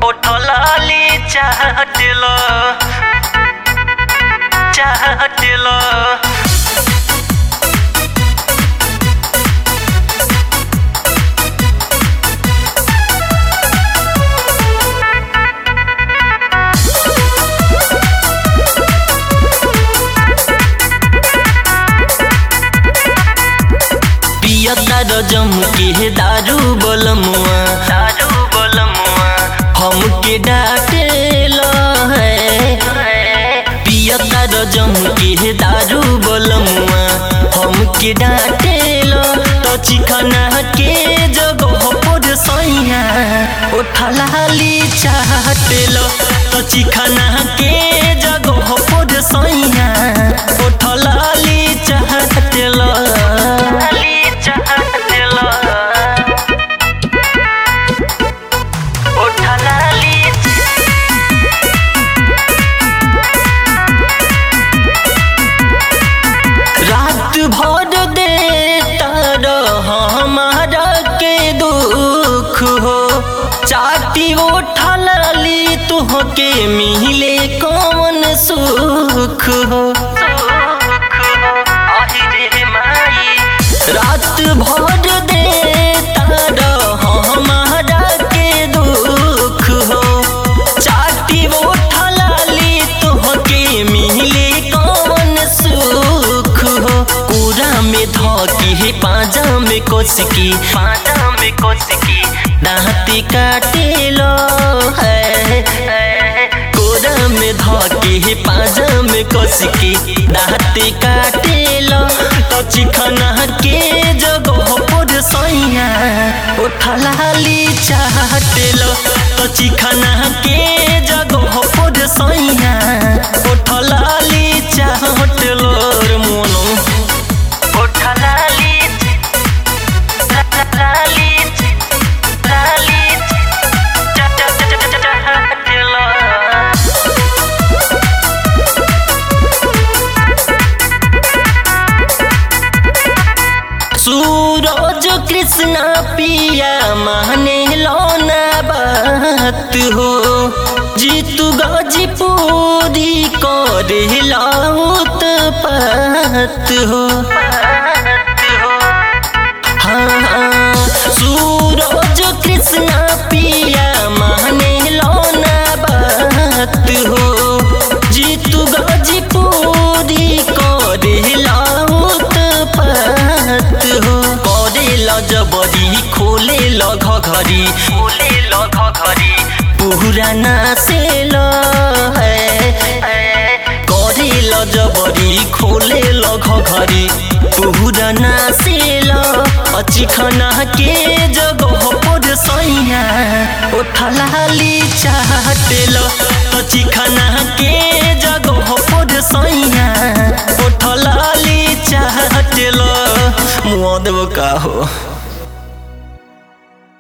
ओठलाली चाहतिल चाहतिल पियता रजम के दारू बोलमुआ दारू बोलमुआ हमके डांटेल है पियता रजम के दारू बोलमुआ हमके डांटेल तो चिकना के जगह पर सैया ओठलाली चाहतेल तो चिकना के जगह पर सैया ओठलाली चाहतेल रात भर देता रह हमारा के दुख हो चाटी उठली तुहके मिले कौन सुख हो रात भर देता रह हमारा के दुख हो चाटी उठली तुहके मिले कौन सुख हो पूरा में धकी है पाजा में कोसकी पाजा में कोसकी दांती काटे लो है कोरा में धकी है पाजा में कोसकी दांती काटे लो तो चिकना के जगह पर सैया उठलाली चाहते लो तो चिकना के जगह पर सैया उठलाली चाहते लो रे मोनो उठलाली लाली लाली चाहते लो सूरज कृष्ण पिया माने लौना बात हो जीतू गाजीपुरी करे लाउत पात हो हाँ हाँ सूरज कृष्ण पिया माने लौना बात हो जीतू गाजीपुरी करे लाउत पात हो करे ल जबरी खोले ल घघरी खोले ल घघरी पुराना से ल है करे ल जबरी खोले ल घघरी पुराना से ल चिखना के जगह पर सैया उठलाली चाहते ल चिखना के जगह पर सैया उठलाली चाहते ल मुआ देव का हो